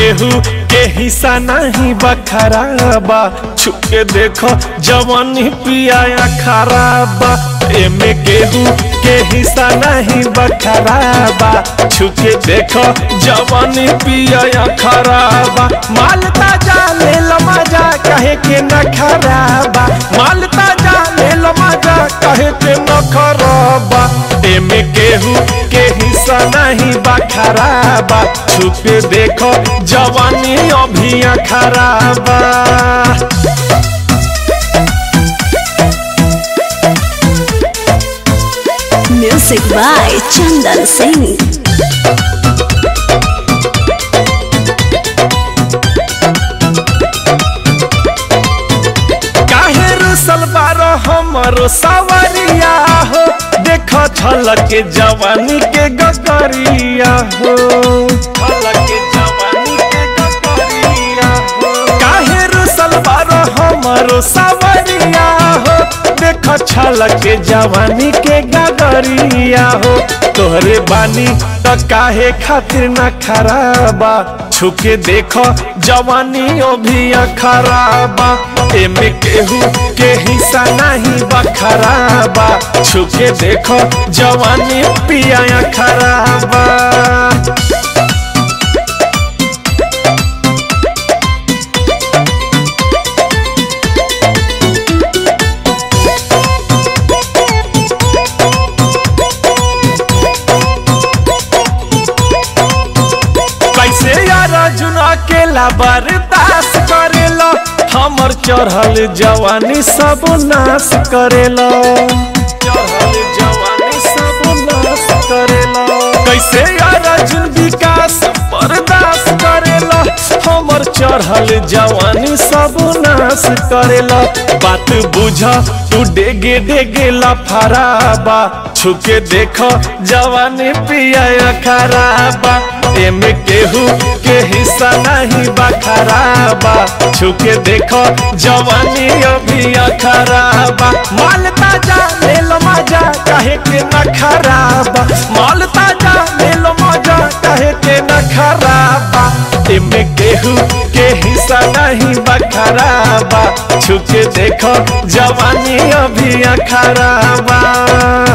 केहू के हिस्सा नहीं बखराबा छुके देखो जवानी पिया खराबा एमे केहू के हिस्सा नहीं बखराबा छुके देखो जवानी पिया खराबा माल ताजा ले लो मजा कहे के न खराबा माल ताजा ले लो मजा कहे के न खराबा एमे केहू के हिस्सा नहीं बखराबा छुपे देखो जवानी अभी खराबा Music by Chandan Singh. काहे रुसल बारो हमरो सवरिया हो देखो छलक के जवानी के गगरिया हो छलक के जवानी के गगरिया हो काहे रुसल बारो हमरो सवरिया हो देखो छलक के जवानी के गगरिया हो तोहरे बानी तो काहे खातिर न खराबा छुके देखो जवानी अभी खराबा एमे केहू के हिस्सा नहीं बखराबा छुके देखो जवानी पिया खराबा कैसे यार जुना अकेला बर्दाश्त करेला हमर चढ़ल जवानी सब नाश करेला चढ़ल जवानी सब नाश करेला कैसे यार जुन विकास बर्दाश्त करेला हमर चढ़ल जवानी सब नाश करेला बात बुझ तू डेगे डेगे लफराबा छुके देखो जवानी पिया खराबा एमे केहू के हिस्सा नहीं बखराबा छुके देखो जवानी अभी खराबा माल ताजा ले लो मजा कहे के न खराबा माल ताजा ले लो मजा कहे के न खराबा एमे केहू के हिस्सा नहीं बखराबा छुके देखो जवानी अभी खराबा